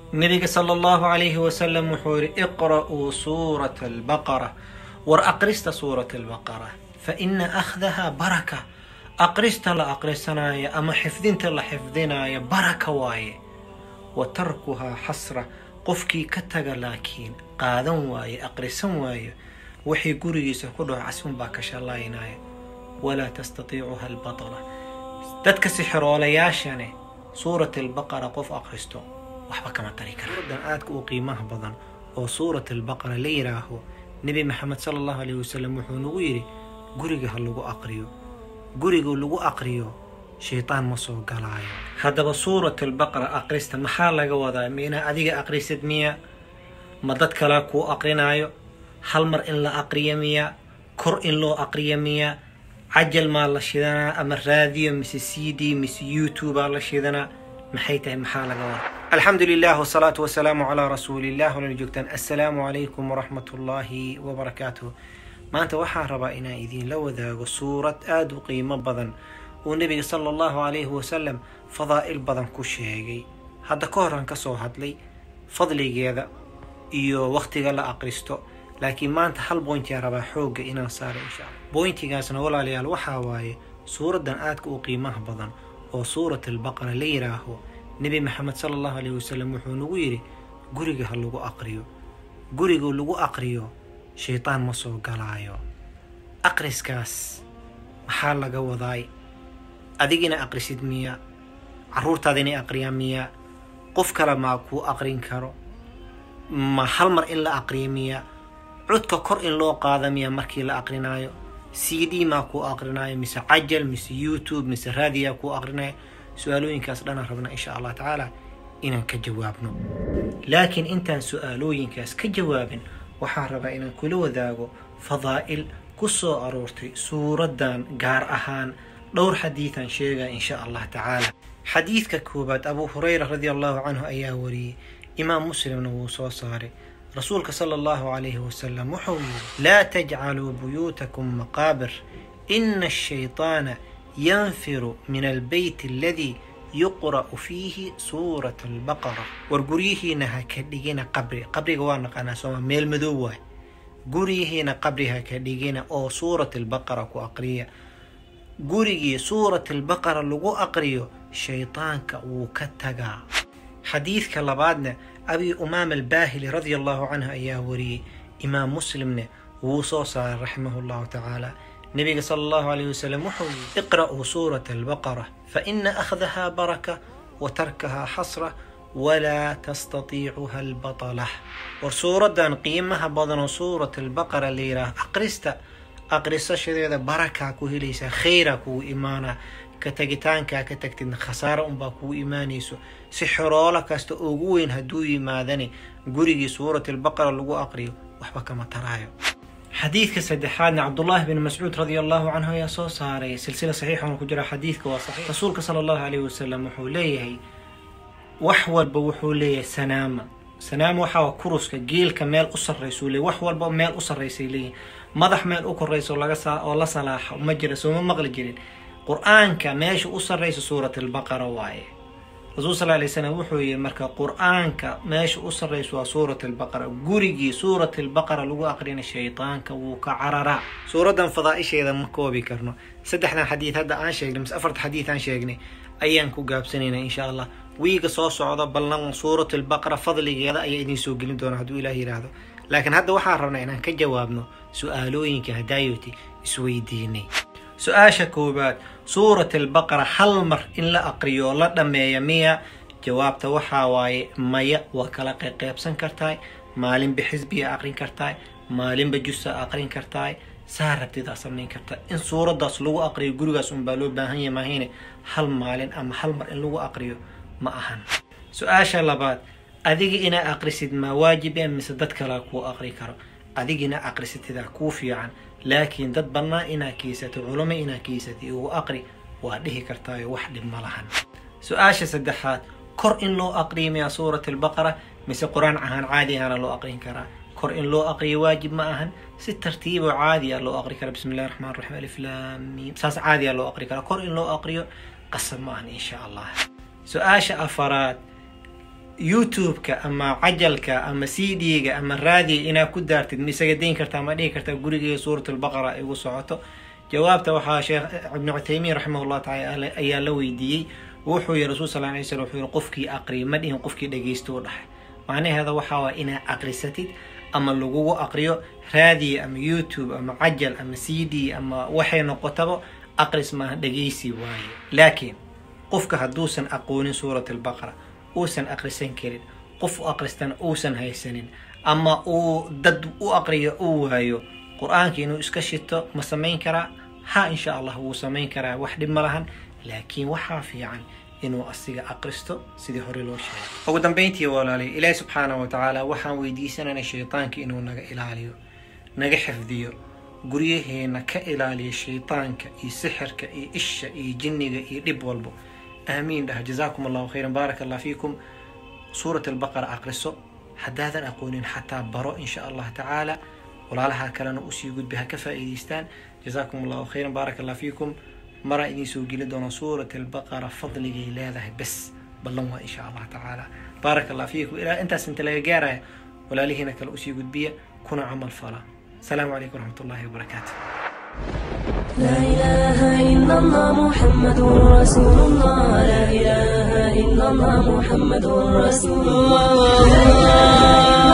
nabiga sala allahu calayhi wasalam wuxuu yidhi iqra'uu suurata albaqara war aqrista suurata albaqara fa ina akhdaha baraka aqrista la aqrisanaayo ama xifdinta la xifdinaayo baraka waaye wa tarkuhaa xasra qofkii ka taga laakiin qaadan waaye aqrisan waayo wixii gurigiisa ku dhaco casunbaa ka shallaynaya walaa tastatiicuha albatala dadka sixiroolayaashane suurat albaqara qof aqristo waxba kama tari kara suuradan aadka u qiimaha badan oo suurat albaqara la yidhaaho nebi maxamed sala allahu alayhi wasalam wuxuu nagu yidhi guriga ha lagu aqriyo guriga lagu aqriyo shaytaan ma soo galaayo haddaba suurat albaqara aqrista maxaa laga wadaa ma inaa adiga aqrisid miya ma dad kalea kuu aqrinaayo hal mar in la aqriyo miya kor in loo aqriyo miya cajal maa la shidanaa ama raadiyo mise c d mise youtubea la shidanaa maxay tahay maxaa laga wadaa alxamdu lilah wsalaatu wasalaamu calaa rasuulillah walana joogtaan assalaamu calaykum waraxmat ullaahi wabarakaatuh maanta waxaa rabaa inaan idiinla wadaago suurad aada u qiimo badan uu nebiga sala allahu calayhi wasalam fadaa'il badan ku sheegay hadda ka horan ka soo hadlay fadligeeda iyo wakhtiga la aqristo laakiin maanta hal boyntiyaa rabaa xoogga inaan saaro insha alla boyntigaasna walaalayaal waxaa waaye suuraddan aadka u qiimaha badan oo suurat albaqara la yidhaaho nebi maxamed sala allahu alayhi wasalam wuxuu nagu yidhi guriga ha lagu aqriyo guriga lagu aqriyo shaytaan ma soo galaayo aqriskaas maxaa laga wadaay adigina aqrisid miya carruurtaada inay aqriyaan miya qof kale maa kuu aqrin karo ma hal mar in la aqriyo miya codka kor in loo qaada miya markii la aqrinaayo c d maa kuu aqrinaayo mise cajal mise youtube mise raadiyaa kuu aqrinaayo su-aalooyinkaas dhanaan rabna insha allah tacaala inaan ka jawaabno laakiin intaan su-aalooyinkaas ka jawaabin waxaan rabaa inaan kula wadaago fadaa'il ku soo aroortay suuraddan gaar ahaan dhowr xadiidan sheegaya insha allah tacaala xadiidka koowaad abuu hurayra radi allahu canhu ayaa wariyey imaam muslimna wuu soo saaray rasuulka sala allahu calayhi wasalam wuxuu yidhi laa tajcaluu buyuutakum maqaabir ina ashayطaana yanfiru min albeyt aladii yuqra'u fiihi suurat albaqara war guryihiina ha ka dhigina qabri qabriga waa naqaanaa sooma meel madow waay guryihiina qabri ha ka dhigina oo suurat albaqara ku aqriya gurigii suurat albaqara lagu aqriyo shaydaanka wuu ka tagaa xadiidka labaadna abi umaama albaahili radia allahu canhu ayaa wariyey imaam muslimne wuu soo saaray raximahu llahu tacaala nebiga sala allahu alayh wasalam wuxuu yidhi iqra'uu suurata albaqara faina akhdaha baraka wa tarkahaa xasra walaa tastatiicuha albatalah war suuraddan qiimaha badanoo suurat albaqara la yidhaah aqrista aqrisashadeeda barakaa ku helaysaa khayraa kugu imaanaa ka tagitaankaa ka tagtidna khasaaro unbaa kugu imaanayso si xoroolo kasta ugu weyn hadduu yimaadani gurigii suurat albaqara lagu aqriyo waxba kama taraayo xadiidka saddexaadna cabdullaahi bin mascuud radia allahu canhu ayaa soo saaray silsila saxiixana ku jira xadiidka waa saxiix rasuulka sala allahu calayhi wasalam wuxuu leeyahay wax walba wuxuu leeyahay sanaama sanaama waxaa kuruska geelka meel u sarraysuu leeyahy wax walba meel u sarraysay leeyihin madax meel u korayso laga saa oo la salaaxo ma jira sooma maqli jirin qur-aanka meesha u sarraysa suurat albaqara waaye rasuul sal alay slam wuxuu yihi marka qur-aanka meesha u sarraysa waa suurat albaqara gurigii suurat albaqara lagu aqrina shaydaanka wuu ka cararaa suuraddan fadaa'isheeda ma koobi karno saddexdan xadiid hadda aan sheegnay mise afarta xadiid aan sheegnay ayaan ku gaabsanaynaa insha allah wiiga soo socda ballan suurat albaqara fadligeeda ayaa idiin soo gelin doona hadduu ilaah yidhaahdo laakiin hadda waxaan rabnaa inaan ka jawaabno su-aalooyinka hadaayoti isweydiinay su-aasha koowaad suurat albaqara hal mar in la aqriyo la dhammeeya miya jawaabta waxaa waaye maya waa kala qeybqeybsan kartaay maalinba xisbiga aqrin kartaay maalinba jusa aqrin kartaay saa rabtidaa samayn kartaa in suuraddaas lagu aqriyo gurigaas unbaa loo baahan yahay maahine hal maalin ama hal mar in lagu aqriyo ma ahan su-aasha labaad adiga inaa aqrisid maa waajibe mise dad kalaa kuu aqri karo adigina aqrisatidaa kuu fiican laakiin dad bannaa inaa kiisato culamo inaa kiisatay ugu aqri waa dhihi kartaayo wax dhib ma lahan su-aasha saddexaad kor in loo aqriyo miyaa suurat albaqara mise qur-aan ahaan caadi ahana loo aqrin karaa kor in loo aqriyo waajib ma ahan si tartiiboo caadi a loo aqri kara bismi illahi raxmaan raxiim aliflaamiim saas caadi a loo aqri karaa kor in loo aqriyo qasab ma ahan insha allah su-aasha afaraad youtube-ka ama cajalka ama c d-ga ama raadiga inaad ku daartid ma isaga dayn kartaa ma dhihi kartaa gurigeega suurat albaqara ay ugu socoto jawaabta waxaa sheekh ibnu cuthaymiin raximah llah taala ayaa la weydiiyey wuxuu yihi rasul sal lay slam wuxuu yihi qofkii aqriya ma dhihin qofkii dhegeysta u dhahay macnaheeda waxaa waa inaad aqrisatid ama lagugu aqriyo raadiya ama youtube ama cajal ama c d ama waxay noqotaba aqris maaha dhegeysi waaye laakiin qofka hadduusan aqoonin suurat albaqara uusan aqrisan karin qof u aqristana uusan haysanin ama uu dad u aqriyo uu waayo qur-aanka inuu iska shito ma samayn karaa ha insha allah wuu samayn karaa wax dhib ma lahan laakiin waxaa fiican inuu asiga aqristo sidii hore loo sheegay ugu dambeyntii walaalay ilaahi subxaanahu watacaala waxaan weydiisanayna shaytaanka inuu naga ilaaliyo naga xifdiyo guryaheena ka ilaaliya shaytaanka iyo sixirka iyo isha iyo jinniga iyo dhib walbo aamiin dhah jazaakum allahu khayran baaraka allah fiikum suurat albaqara aqriso haddaadan aqoonin xataa baro insha allah tacaala walaalaha kalena usii gudbi ha ka faa'iidaystaan jazaakum allahu khayran baaraka allah fiikum maraa idiin soo geli doona suurat albaqara fadligay leedahay bes ballan waa insha allah tacaala baaraka allah fiikum ilaa intaas inta laga gaaraya walaalihiina kale usii gudbiya kuna camal fala asalaamu calaykum waraxmat ullahi wabarakaatu لا إله إلا الله محمد رسول الله لا إله إلا الله محمد رسول الله